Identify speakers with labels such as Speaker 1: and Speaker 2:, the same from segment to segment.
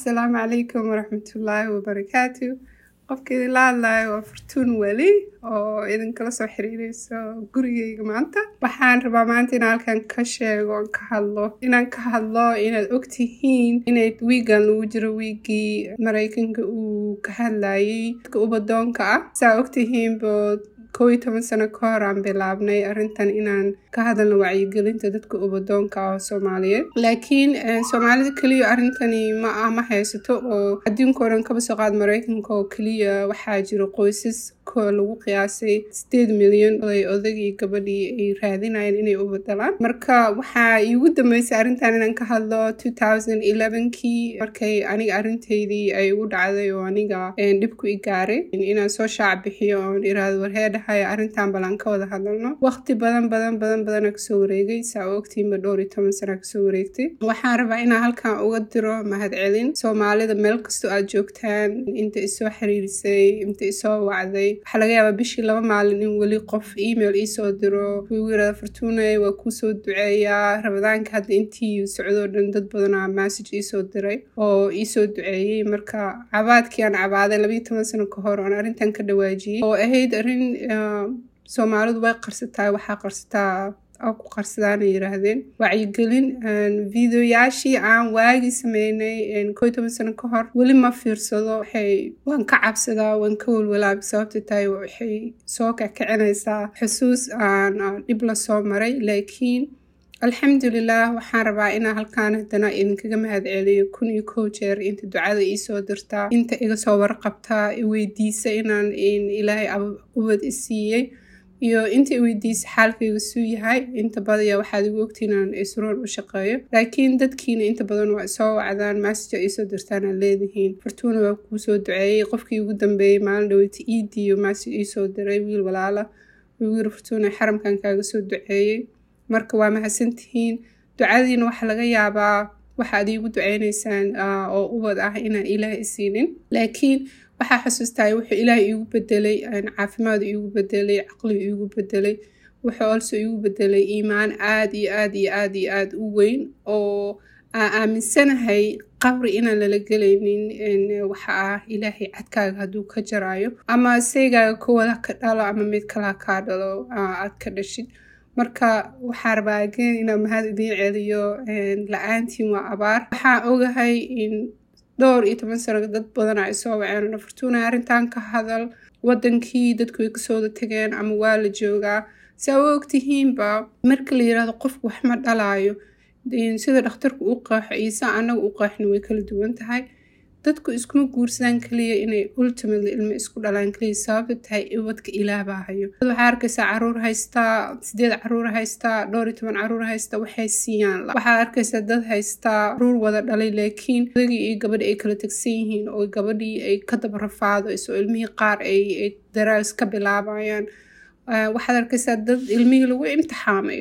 Speaker 1: asalaamu calaykum waraxmatullaahi wabarakaatu qofka idinla hadlayo waa fartuun weli oo idinkala soo xiriireyso gurigeyga maanta waxaan rabaa maanta inaan halkan ka sheego ka hadlo inaan ka hadlo inaad ogtihiin inay wiigan lagu jiro wiigii maraykanka uu ka hadlayay dadka ubadoonka ah saa ogtihiin bood kow iyo toban sano ka hor aan bilaabnay arrintan inaan ka hadalno wacyigelinta dadka ubadoonka ah oo soomaaliyeed laakiin soomaalida keliya arrintani ma ah ma haysato oo adduunka o dhan kaba soo qaad maraykanka oo keliya waxaa jira qoysas ko lagu qiyaasay sideed milyan oday odagii gabadhii ay raadinayeen inay u badalaan marka waxaa iigu dambeysay arrintan inaan ka hadlo two thousand elevenkii markay aniga arrintaydii ay ugu dhacday oo aniga dhibku i gaaray inaan soo shaac bixiyo oon iraado warheedhahaya arrintan balan ka wada hadalno waqti badan badan badan badana kasoo wareegay saa o ogtiinba dhowr iyo toban sana kasoo wareegtay waxaan rabaa inaan halkan uga diro mahadcelin soomaalida meel kastoo aad joogtaan inta isoo xiriirisay inta isoo wacday waxaa laga yaabaa bishii laba maalin in weli qof email iisoo diro igu yirahda fartuunay waa kuusoo duceeyaa rabadaanka hadda intii socdoo dhan dad badanaa message iisoo diray oo iisoo duceeyey marka cabaadkii aan cabaaday labayo toban sano ka hor oon arrintan ka dhawaajiyey oo ahayd arrin soomaalidu way qarsataa waxaa qarsataa ku qarsadaana yiraahdeen wacyigelin videoyaashii aan waagi sameynay ko iyo toban sano ka hor weli ma fiirsado waxay waan ka cabsadaa waan ka walwalaaba sababta tahay waxay soo kakacinaysaa xusuus aan dhib la soo maray laakiin alxamdulilah waxaan rabaa inaan halkaan haddana idinkaga mahad celiyo kun iyo kow jeer inta ducada iisoo dirtaa inta iga soo warqabtaa iweydiisa inaan ilaahay ubad isiiyey iyo inta weydiisa xaalkayga suu yahay inta badaya waxaad igu ogtiin inaan isroon u shaqeeyo laakiin dadkiina inta badan waa soo wacdaan massage iisoo dirtaan aad leedihiin fartuuna waa kuu soo duceeyey qofkii ugu dambeeyey maalin dhaweyta iidiyo massage iisoo diray wiil walaala wuu yiri fartuuna xaramkan kaaga soo duceeyey marka waa mahadsantihiin ducadiina waxaa laga yaabaa waxaad iigu duceyneysaan oo ubad ah inaan ilaah isiinin laakiin waxaa xusuustaa wuxuu ilaahay iigu bedelay caafimaad iigu bedelay caqli iigu bedelay wuxuu also iigu bedelay iimaan aad iyo aad iyo aad iyo aad u weyn oo aan aaminsanahay qabri inaan lala gelaynin waxa ah ilaahay cadkaaga hadduu ka jaraayo ama seygaaga kowada ka dhalo ama mid kalaa kaa dhalo aad ka dhashid marka waxaa rabaa ageen inaan mahad idiin celiyo la-aantiin waa abaar waxaan ogahay in dhowr iyo toban sano dad badan ay soo waceen fartuuna arrintan ka hadal wadankii dadku way kasoo wada tageen ama waa la joogaa saa u ogtihiinba marka la yirahdo qofku wax ma dhalaayo sida dhakhtarku u qeexo iisa anaga u qeexna way kala duwan tahay dadku iskuma guursadaan kaliya inay ultimately ilmo isku dhalaan kaliya sababta tahay ubadka ilaahbaa hayo dad waxaa arkaysaa caruur haystaa sideed caruur haystaa dhowr iyo toban caruur haystaa waxay siiyaan waxaa arkaysaa dad haystaa caruur wada dhalay laakiin odagii iyo gabadhi ay kala tegsan yihiin oo gabadhii ay ka daba rafaadayso ilmihii qaar ay daraas ka bilaabayaan waxaad arkaysaa dad ilmihii lagu imtixaamay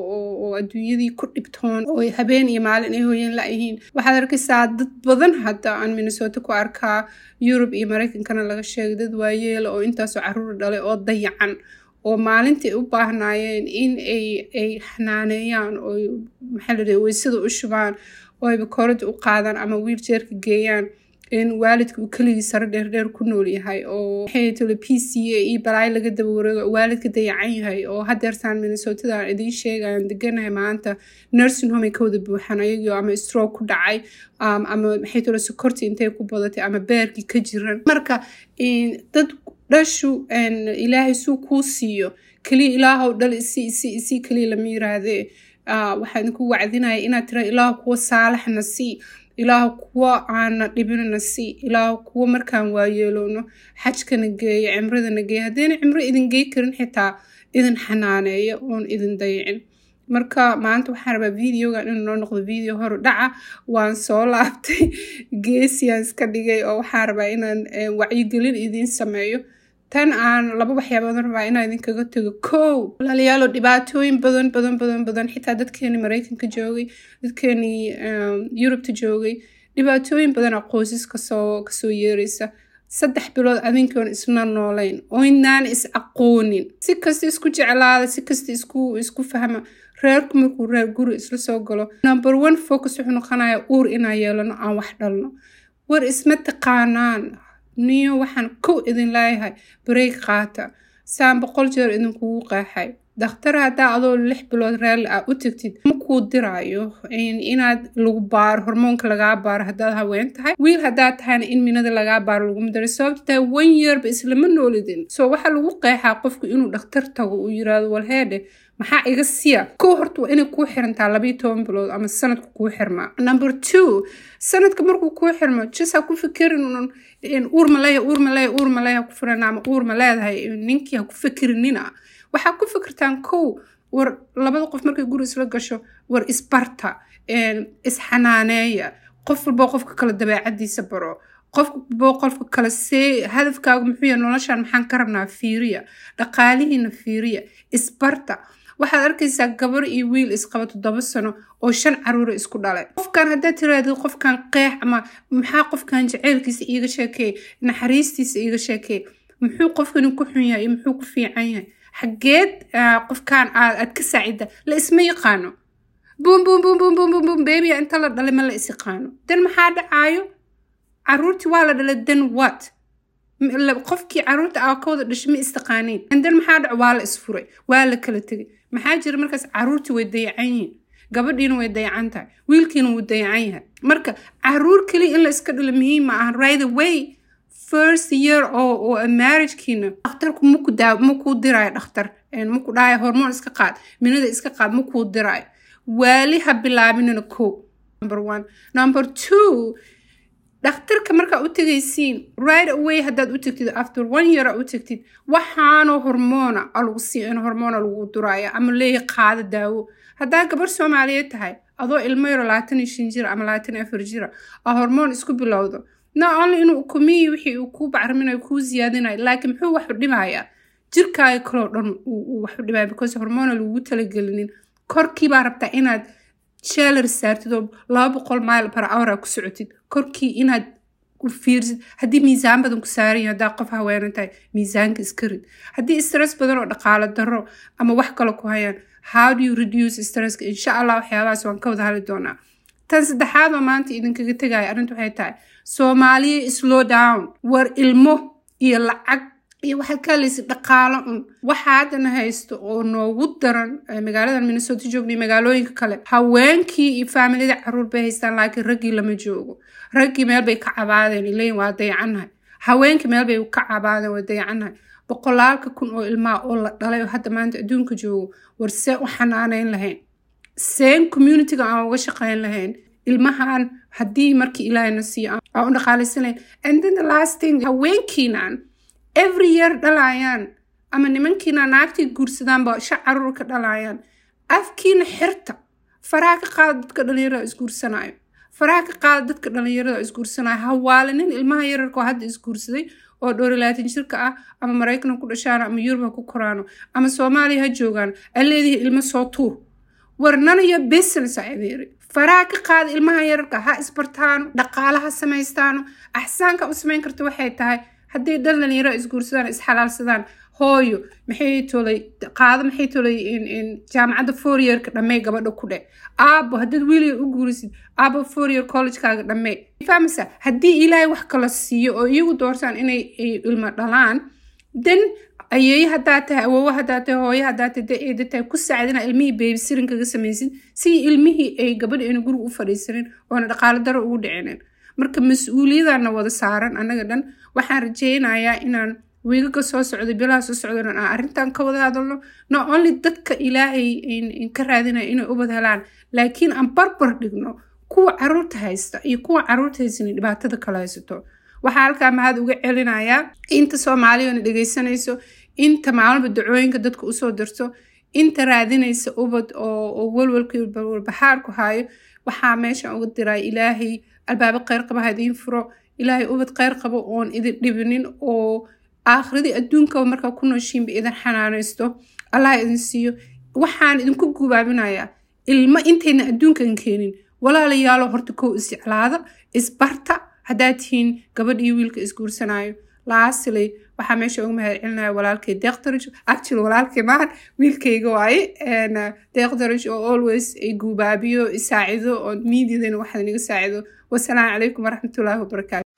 Speaker 1: oo adduunyadii ku dhibtoon oo habeen iyo maalin ay hooyeen la-yihiin waxaad arkaysaa dad badan hadda aan minnesota ku arkaa yurub iyo maraykankana laga sheegay dad waayeela oo intaasoo caruur dhalay oo dayacan oo maalintai u baahnaayeen in ay xanaaneeyaan oo maxaa la dhaha weysada u shubaan oo ay bakoorada u qaadaan ama wiil jeerka geeyaan in waalidka uu keligii sare dheerdheer ku nool yahay oo maxaytole p c a iyo balaayo laga daba wareego waalidka dayacan yahay oo hadeertaan minnesotada aan idiin sheegayan deganahay maanta nursing home ay ka wada buuxaan ayagoo ama stroke ku dhacay ama maxaytole sokorti intay ku badatay ama beerkii ka jiran marka dad dhashu ilaahay suu kuu siiyo keliya ilaahow dhal isi isi isi keliya lama yiraahdee waxaan ku wacdinaya inaad tira ilaah kuwa saalaxna sii ilaah kuwa aana dhibinana si ilaah kuwa markaan waayeelowno xajkana geeya cimradana geeya haddayna cimro idin gey karin xitaa idin xanaaneeyo oon idin dayicin marka maanta waxaan rabaa videogan inuu noo noqdo video horu dhaca waan soo laabtay geesiyan iska dhigay oo waxaan rabaa inaan wacyigelin idiin sameeyo tan aan laba waxyaabood rabaa inaan idinkaga tago kow walaalayaalo dhibaatooyin badan badan badan badan xitaa dadkeeni maraykanka joogay dadkeenii yurubta joogay dhibaatooyin badana qoysas kasoo kasoo yeeraysa saddex bilood adinkoon isna noolayn oo inaan is aqoonin si kasta isku jeclaada si kasta isku isku fahma reerku markuu reer guri isla soo galo number one focus wuxuu noqonaya uur inaan yeelano aan wax dhalno war isma taqaanaan niyo waxaan kow idin leeyahay bareeg qaata saan boqol jeer idinkugu qeexay dakhtar haddaa adoo lix bilood raalli ah u tagtid ma kuu diraayo inaad lagu baaro hormoonka lagaa baaro haddaad haween tahay wiil haddaad tahayna in minada lagaa baaro laguma daray sababta tahay one yearba islama noolidin so waxaa lagu qeexaa qofku inuu dhakhtar tago uu yiraahdo walheedhe maxaa iga siya kow horta waa inay kuu xirantaa labayo toban bilood ama sanadka kuu xirmaa number two sanadka markuu kuu xirmo just ha ku fikirin uur maleeya uur maleeya uur maleeya ku firan ama uur ma leedahay ninkii ha ku fikirinina waxaa ku fikirtaan kow war labada qof markay guri isla gasho war isbarta isxanaaneeya qof walbo qofka kale dabeecadiisa baro qof walbo qofka kale see hadafkaagu muxuu yahay noloshan maxaan ka rabnaa fiiriya dhaqaalihiina fiiriya isbarta waxaad arkaysaa gabar iyo wiil isqaba toddoba sano oo shan caruura isku dhalay qofkan haddaad tiraahdo qofkan qeex ama maxaa qofkan jaceylkiisa iiga sheekeey naxariistiisa iiga sheekeey muxuu qofkani ku xun yahay iyo muxuu ku fiican yahay xageed qofkan aad ka saacida la isma yaqaano bum bum bum bum bum bum bum beebiya inta la dhalay ma la is yaqaano dan maxaa dhacaayo caruurtii waa la dhalay dan what qofkii caruurta aa ka wada dhashay ma istaqaaniin dan maxaa dhaco waa la isfuray waa la kala tegay maxaa jira markaas caruurtii way dayacan yihiin gabadhiina way dayacan tahay wiilkiina wuu dayacan yahay marka caruur keliya in la iska dhalo muhiim ma aha right away first year oo oo marriagekiina dhakhtarku maku daa makuu diraayo dhakhtar maku dhahayo hormoon iska qaad minada iska qaad makuu diraayo waali ha bilaabinina ko number one number two dhakhtarka markaa u tegaysiin right away haddaad u tagtid after one year aa u tagtid waxaanoo hormoona a lagu sii in hormoona lagu duraayo ama leeya qaado daawo haddaa gabar soomaaliyeed tahay adoo ilmo yaro labaatan iyo shan jira ama labaatan iyo afar jira aa hormoon isku bilowdo not only inuu ukumiyi wixii uu kuu bacraminayo kuu siyaadinayo laakiin muxuu wax u dhimayaa jirkaaga kaloo dhan uu wax u dhimaya because hormoona lagu talagelinin korkii baa rabtaa inaad sheelar saartid oo laba boqol mile par hour ku socotid korkii inaad fiirsid haddii miisaan badan ku saaran yahay haddaa qof haweenan tahay miisaanka iska rid haddii stress badan oo dhaqaalo darro ama wax kale ku hayaan how do you reduce stresska insha allah waxyaabahaas waan ka wada hadli doonaa tan saddexaad oo maanta idinkaga tegaya arrinta waxay tahay soomaaliya slow down war ilmo iyo lacag iyo waxaad ka hadlaysa dhaqaalo un waxa haddana haysto oo noogu daran magaaladan minnesota joogna iyo magaalooyinka kale haweenkii iyo faamilada caruur bay haystaan laakiin raggii lama joogo raggii meel bay ka cabaadeen ileyin waa dayacannahay haweenkii meel bay ka cabaadeen waa dayacannahay boqolaalka kun oo ilmaa oo la dhalay oo hadda maanta adduunka joogo war see u xanaaneyn lahayn seen communityga aan uga shaqeyn lahayn ilmahan haddii markii ilaahayna siiyo aan u dhaqaalaysanayn and then the last thing haweenkiinan every year dhalayaan ama nimankiina naagtii guursadaanba sha caruur ka dhalayaan afkiina xirta faraha ka qaada dadka dhalinyarada isguursanaayo faraha ka qaada dadka dhalinyarada isguursanaayo hawaalinin ilmaha yararkoo hadda isguursaday oo dhowr iyo labaatan jirka ah ama maraykan ku dhashaano ama yurub ha ku koraano ama soomaaliya ha joogaan aa leedihi ilmo soo tuur warnana iyo business a adeeri faraha ka qaada ilmaha yararka ha isbartaano dhaqaalaha samaystaano axsaanka u samayn karta waxay tahay haddii dhan dhalinyaro isguursadaan isxalaalsadaan hooyo maxay tolay qaado maxay tolay jaamacadda fouryeerka dhammee gabadha ku dheh aabo haddaad wiiliga u guurisid aabo fouryeer collegekaaga dhammee fahmaysa haddii ilaahay wax kala siiyo oo iyagu doortaan inay ilmo dhalaan dan ayeeye haddaa tahay awoowo haddaa tahay hooyo haddaa tahay dee eeda tahay ku saacdina ilmihii beebisirin kaga samaysid si ilmihii ay gabadha ayna guriga u fadhiisanin oona dhaqaalo daro ugu dhicinin marka mas-uuliyadaana wada saaran annaga dhan waxaan rajeynayaa inaan wiigaga soo socday bilaha soo socdan aan arrintan ka wada hadalno not only dadka ilaahay ka raadinaya inay ubad helaan laakiin aan barbar dhigno kuwa caruurta haysta iyo kuwa caruurta haysan dhibaatada kala haysato waxaa halkaa mahad uga celinayaa inta soomaaliyana dhegaysanayso inta maalmaba dacooyinka dadka usoo dirto inta raadinaysa ubad oo walwalkii walbaxaarku haayo waxaa meeshan uga diraa ilaahay albaabo kheyr qaba ha idiin furo ilaahay ubad kheyr qabo oon idin dhibinin oo aakhiradii adduunkaba markaa ku nooshiinba idin xanaanaysto allah idin siiyo waxaan idinku gubaabinayaa ilmo intayna adduunkan keenin walaalayaalo horta kow isjeclaada isbarta haddaad tihiin gabadh iyo wiilka isguursanaayo lastly waxaa meesha ugu mahad celinaya walaalkay deeqdarij actually walaalkay maahan wiilkayga waaye deeqdarij oo always ay guubaabiyo isaacido oo miidiyadana waxaad inaga saacido wasalaamu calaykum waraxmatullaahi wabarakaatu